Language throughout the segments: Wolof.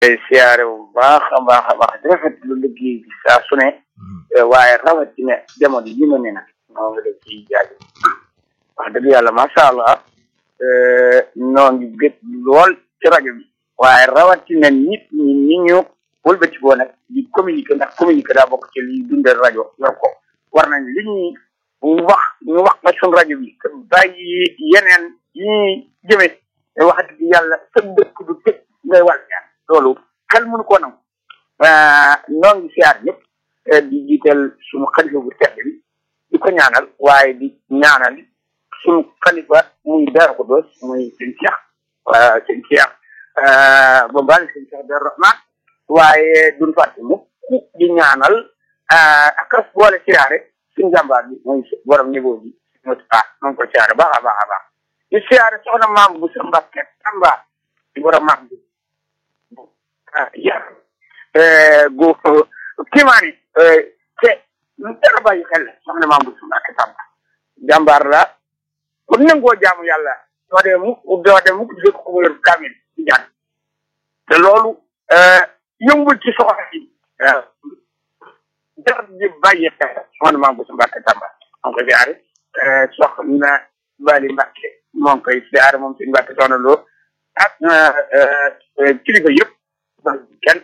tey siyaare bu baax a baax a baax di rafet lu liggéey bi saa su ne waaye rawatina jamono yi ma ne nag moo ngi def ci jaaju wax dëgg yàlla macha allah noo ngi gët lool ci rajo bi waaye rawatina nit ñi ni ñu wëlbati boo nag di communiquer ndax communiquer daa bokk ci liy dundal rajo yor ko war nañ li ñuy wax ñu wax nga suñ rajo bi te bàyyi yeneen yi ñuy jëme te wax dëgg yàlla sa dëkk du tëj ngay wàll ñaan loolu xel mënu ko nangu noo ngi siyaar ñëpp di jiital suñu xalifa bu tedd bi di ko ñaanal waaye di ñaanal suñu xalifa muy Daaru Xudoos muy sëñ Cheikh sëñ Cheikh ba mbaali sëñ Cheikh Daaru Rahman waaye duñ fàtte mukk di ñaanal ak as boole siyaare suñu jàmbaar bi muy borom niveau bi Moustapha moom ko siyaare baax a baax a baax di siyaare soxna maam bu sa Mbàkke Tamba di borom maam bi yar gu kiimaani te lu dara bàyyi xel soxna maam bu sa Mbàkke Tamba jàmbaar la ku nangoo jaamu yàlla doo dee mukk doo dee mukk di ko wér kamil ci jàng te loolu yëngul ci soxna yi jar di bàyyi xel soxna maam bu sa Mbàkke Tamba moo ko siyaare soxna Bali Mbàkke moo ngi koy siyaare moom suñu Mbàkke soxna loo ak kilifa yëpp kenn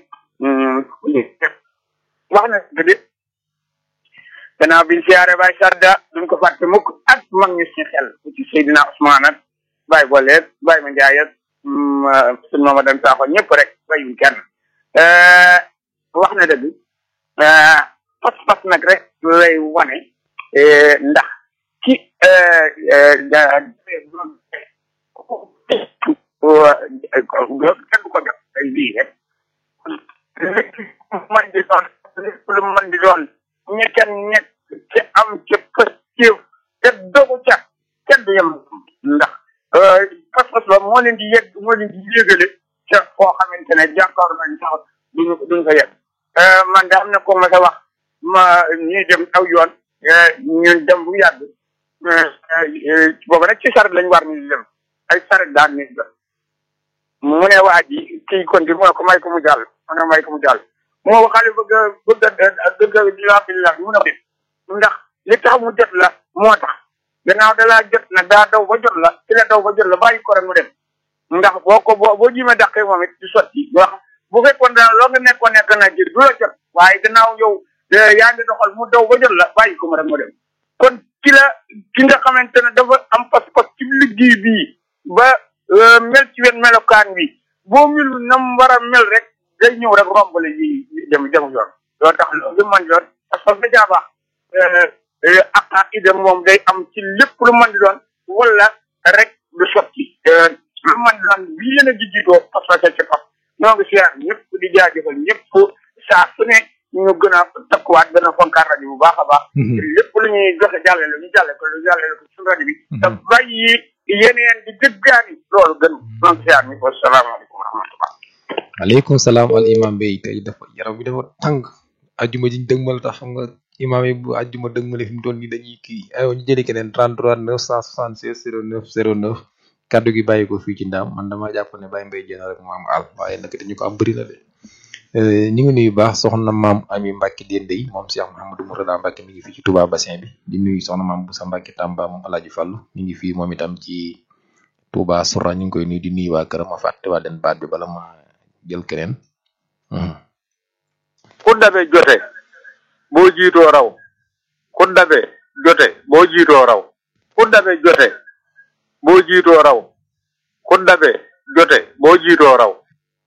wax na dëgg gannaaw biñ siyaare Baye Sarda duñ ko fàtte mukk ak mag ñu si xel ku ci Seydina Ousmane ak Baye Boleet Baye Ma Ndiaye ak suñ Mama Dem Sakho ñëpp rek bayuñ kenn wax na dëgg pas-pas nag rek lay wane ndax ci kenn du ko jot ay lii rek man di doon lépp lu man di doon ña nekk ci am ca pëstéew te dogu ca kenn du yem ndax pas-pas ba moo leen di yegg moo leen di yégale ca foo xamante ne jàkkaar nañ sax duñu duñu ko yegg man da am na ko ma sa wax ma ñuy dem aw yoon ñun dem bu yàgg boobu rek ci saret lañ war ni dem ay saret daan nit ba mu ne waa ji kii kon di mu ne ko may ko mu jàll mu ne may ko mu jàll moo waxale bëgg a bëgg a bëgg a dilaabillah mu ne ko ndax li tax mu jot la moo tax gannaaw da laa jot na daa daw ba jot la ci la daw ba jot la bàyyi ko rek mu dem ndax boo ko boo boo jimee dàqee moom it di sotti wax bu fekkoon dana loo nga nekkoon nekk na ji du la jot waaye gannaaw yow yaa ngi doxal mu daw ba jot la bàyyi ko mu rek mu dem kon ci la ki nga xamante ne dafa am pas-pas ci liggéey bii ba mel ci wen melokaan bi boo mil nam war a mel rek day ñëw rek rombale yi dem dem yoon loolu tax lu man di doon parce que da caa baax ak ida moom day am ci lépp lu man di doon wala rek du sotti lu man di doon bi yéen a ji jiitoo parce que ci pap ñoo ngi siyaar ñëpp di jaajëfal ñëpp saa su ne ñu gën a takkuwaat gën a fonkaat rajo bu baax a baax lépp lu ñuy joxe jàllale ñu jàlle ko lu jàllale ko suñu rajo bi te bàyyi yeneen di dëggaani loolu gën ñoo ngi siyaar ñëpp wasalaamaaleykum wa rahmatullah aleykum salaam al imam bay tey dafa yaram bi dafa tàng ajjuma jiñ dëgmal tax xam nga imam yi bu ajjuma dëgmale fi mu toll nii dañuy kii aywa ñu jëli keneen 33 976 09 09 kaddu gi bàyyi ko fii ci ndaam man dama jàpp ne bàyyi mbay jéena rek mu am àll waaye nag ñu ko am bëri na de ñu ngi nuyu baax soxna maam ami Mbacke Dende yi moom Cheikh Mouhamadou Mourtada Mbacke mi ngi fii ci Touba bassin bi di nuyu soxna maam Boussa Mbacke Tamba moom Alaaji Fàllu mi ngi fii moom itam ci Touba Soura ñu ngi koy nuyu di nuyu waa këram ma fàtte waa den baat bi bala ma jël keneen ku dabe jote boo jiitoo raw ku dabe jote boo jiitoo raw ku dabe jote boo jiitoo raw ku dabe jote boo jiitoo raw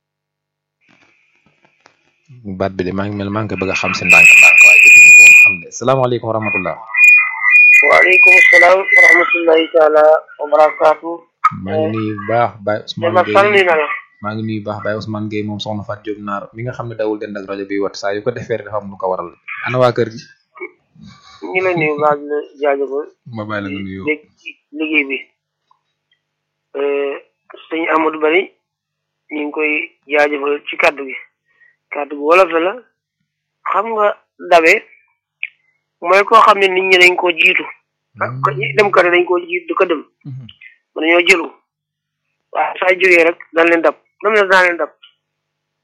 baat bi de maa ngi mel maa ngi koy bëgg a xam si ndànk ndànk waaye jotuñu ko woon xam de salaamaaleykum wa rahmatullah waaleykum salaam wa rahmatullahi taala wa barakaatu maa ngi nuyu bu baax Baye Ousmane ma sànni Gueye na la maa ngi nuyu bu baax Baye Ousmane Gueye moom soxna Fatou Diop naar mi nga xam ne dawul dend ak rajo bi wat saa yu ko defee rek dafa am lu ko waral ana waa kër gi ñu ngi lay nuyu baax di la jaajëfal ma bàyyi la nga nuyoo dégg liggéey bi sëñ Amadou Bari ñu ngi koy jaajëfal ci kàddu gi kàddu gi wolof la xam nga dabe mooy koo xam ne nit ñi dañ koo jiitu ah ko ñi dem kër dañ koo jiitu du ko dem mën nañoo jëlu waaw saa jógee rek dañ leen dab dam na daan leen dab